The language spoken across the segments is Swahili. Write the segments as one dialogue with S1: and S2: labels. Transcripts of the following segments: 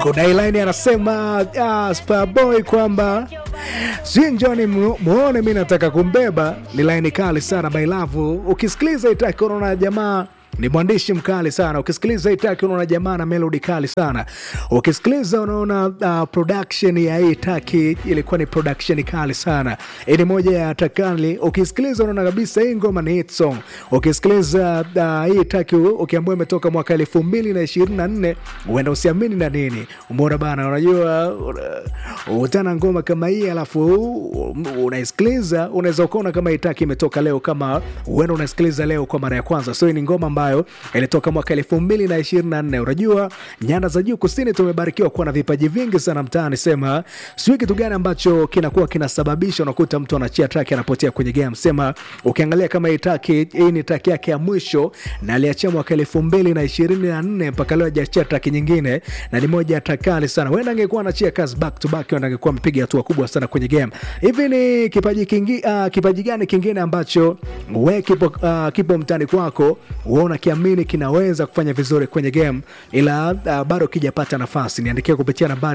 S1: kuna ilaini anasema ah, Starboy kwamba si njoni mu- muone mi nataka kumbeba. Ni laini kali sana bailavu. Ukisikiliza itaki unaona jamaa ni mwandishi mkali sana. Ukisikiliza itaki unaona jamaa na melodi kali sana. Ukisikiliza unaona uh, production ya hii taki ilikuwa ni production kali sana. Hii ni moja ya takali. Ukisikiliza unaona kabisa hii ngoma ni hit song. Ukisikiliza uh, hii taki ukiambiwa imetoka mwaka elfu mbili na ishirini na nne huenda usiamini na nini. Umeona bana, unajua uh, utana ngoma kama hii alafu unaisikiliza unaweza ukaona kama itaki imetoka leo, kama huenda unaisikiliza leo kwa mara ya kwanza. So hii ni ngoma ambayo ilitoka mwaka elfu mbili na ishirini na nne. Unajua nyanda za juu kusini tumebarikiwa kuwa na vipaji vingi sana mtaani. Sema sijui kitu gani ambacho kinakuwa kinasababisha unakuta mtu anachia track anapotea kwenye game. Sema ukiangalia kama hii track hii ni track yake ya mwisho na aliachia mwaka elfu mbili na ishirini na nne mpaka leo hajachia track nyingine, na ni moja ya track kali sana. Huenda angekuwa anachia kazi back to back, huenda angekuwa amepiga hatua kubwa sana kwenye game. Hivi ni kipaji kingi, uh, kipaji gani kingine ambacho we kipo, uh, kipo mtani kwako uona kiamini kinaweza kufanya vizuri kwenye game ila uh, bado kijapata nafasi? Niandikia kupitia nambari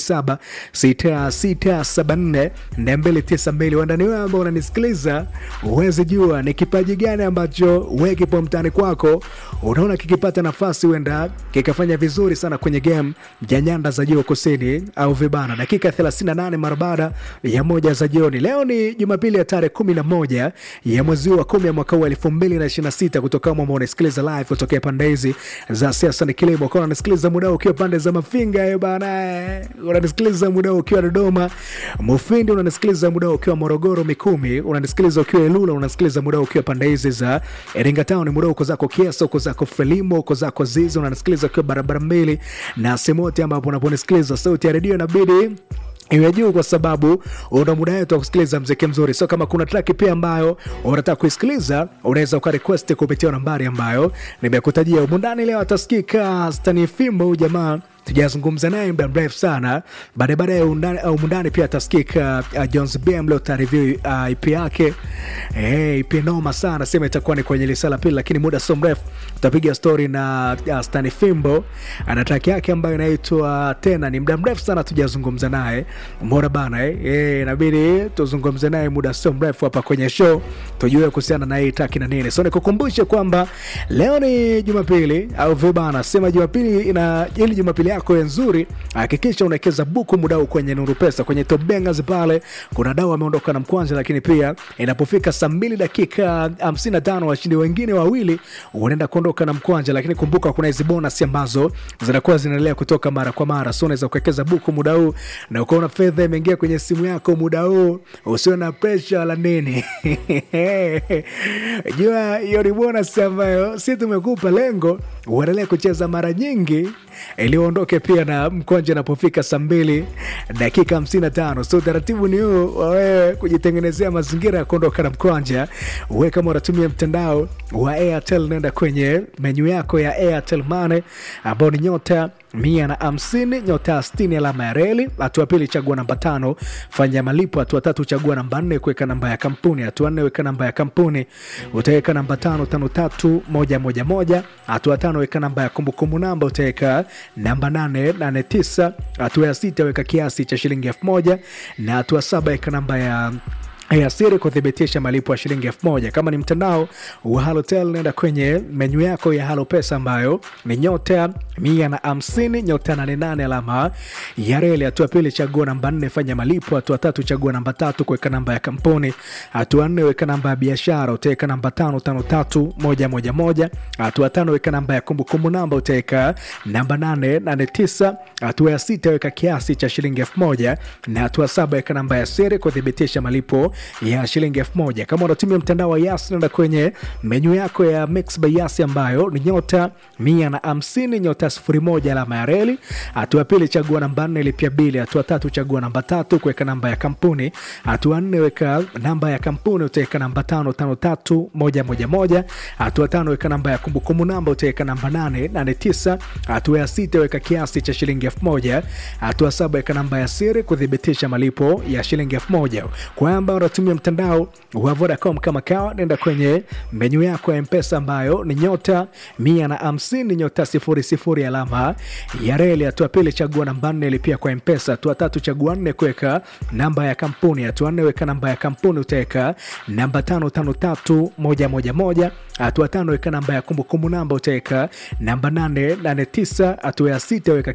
S1: 076674 292. Huenda ni wewe ambao unanisikiliza uwezi jua ni kipaji gani ambacho we kipo mtani kwako unaona kikipata nafasi huenda kikafanya vizuri sana kwenye game ya nyanda za juu kusini au vibana. Dakika 38 mara baada ya moja za jioni. Leo ni Jumapili ya tarehe 11 ya mwezi wa 10 ya mwaka wa 2026 kutoka kama unasikiliza live kutokea pande hizi za siasa ni kilimo. Kwa unasikiliza muda huu ukiwa pande za Mafinga eh bana, eh. unanisikiliza muda huu ukiwa Dodoma Mufindi, unanisikiliza muda huu ukiwa Morogoro Mikumi, unanisikiliza ukiwa Ilula, unanisikiliza muda huu ukiwa pande hizi za Iringa Town, muda huu uko zako Kiesa, uko zako Frelimo, uko zako Zizi, unanisikiliza ukiwa barabara mbili na Semote, ambapo unaponisikiliza sauti ya redio inabidi iwe juu kwa sababu una muda wetu wa kusikiliza mziki mzuri. So kama kuna track pia ambayo unataka kuisikiliza, unaweza ukarequest kupitia nambari ambayo nimekutajia humu ndani. Leo atasikika Stani Fimbo, huyu jamaa tujazungumza naye muda mrefu sana. Baadaye baadaye undani- au mundani pia atasikika uh, Jones BM leo tareview uh, IP yake hey, IP noma sana, sema itakuwa ni kwenye lisala pili, lakini muda sio mrefu tutapiga story na uh, Stani Fimbo ana track yake ambayo inaitwa tena. Ni muda mrefu sana tujazungumza naye, umeona bana eh? Eh, inabidi tuzungumze naye muda sio mrefu hapa kwenye show tujue kuhusiana na hii track na nini. So nikukumbushe kwamba leo ni Jumapili au vibana, sema Jumapili ina ili Jumapili yako iwe nzuri, hakikisha unawekeza buku mudau kwenye Nuru Pesa kwenye Top Bangers pale. Kuna dau ameondoka na mkwanja, lakini pia inapofika saa mbili dakika 55 washindi wengine wawili unaenda kuondoka na mkwanja, lakini kumbuka kuna hizi bonus ambazo zinakuwa zinaendelea kutoka mara kwa mara, so unaweza kuwekeza buku muda huu na ukaona fedha imeingia kwenye simu yako muda huu, usiwe na pressure la nini jua hiyo ni bonus ambayo si tumekupa lengo uendelee kucheza mara nyingi ili uondoke pia na mkonja inapofika saa mbili dakika 55. So utaratibu ni huu wa wewe kujitengenezea mazingira ya kuondoka na mkonja. Wewe kama unatumia mtandao wa Airtel, nenda kwenye menyu yako ya Airtel Money ambao ni nyota mia na hamsini nyota sitini alama ya reli. Hatua pili chagua namba tano fanya malipo. Hatua tatu chagua namba nne kuweka namba ya kampuni. Hatua nne weka namba ya kampuni, utaweka namba tano tano tatu moja moja moja. Hatua tano weka namba ya kumbukumbu namba, utaweka namba nane nane tisa. Hatua ya sita weka kiasi cha shilingi elfu moja na hatua saba weka namba ya ya siri kuthibitisha malipo ya shilingi elfu moja. Kama ni mtandao wa Halotel, nenda kwenye menyu yako ya Halo Pesa ambayo ni nyota mia na hamsini nyota nane nane alama ya reli. Hatua pili chagua namba nne fanya malipo. Hatua tatu chagua namba tatu kuweka namba ya kampuni. Hatua nne weka namba ya biashara, utaweka namba tano tano tatu moja moja moja. Hatua tano weka namba ya kumbukumbu namba, utaweka namba nane nane tisa. Hatua ya sita weka kiasi cha shilingi elfu moja na hatua saba weka namba ya siri kuthibitisha malipo ya shilingi elfu moja. Kama unatumia mtandao wa Yas, nenda kwenye menyu yako ya Mix by Yas ambayo ni nyota mia na hamsini nyota sifuri moja alama ya reli. Hatua pili chagua namba nne lipia bili. Hatua tatu chagua namba tatu kuweka namba ya kampuni. Hatua nne weka namba ya kampuni, utaweka namba tano tano tatu moja moja moja. Hatua tano weka namba ya kumbukumbu namba, utaweka namba nane nane tisa. Hatua ya sita weka kiasi cha shilingi elfu moja. Hatua saba weka namba ya siri kuthibitisha malipo ya shilingi elfu moja. Kwa amba unatumia mtandao wa Vodacom kama kawa, nenda kwenye menyu yako ya Mpesa ambayo ni nyota mia na hamsini nyota sifuri sifuri alama ya reli. Hatua pili, chagua namba nne, lipia kwa Mpesa. Hatua tatu, chagua nne, kuweka namba ya kampuni. Hatua nne, weka namba ya kampuni, utaweka namba tano tano tatu moja moja moja. Hatua tano, weka namba ya kumbukumbu namba, utaweka namba nane nane tisa. Hatua ya sita, weka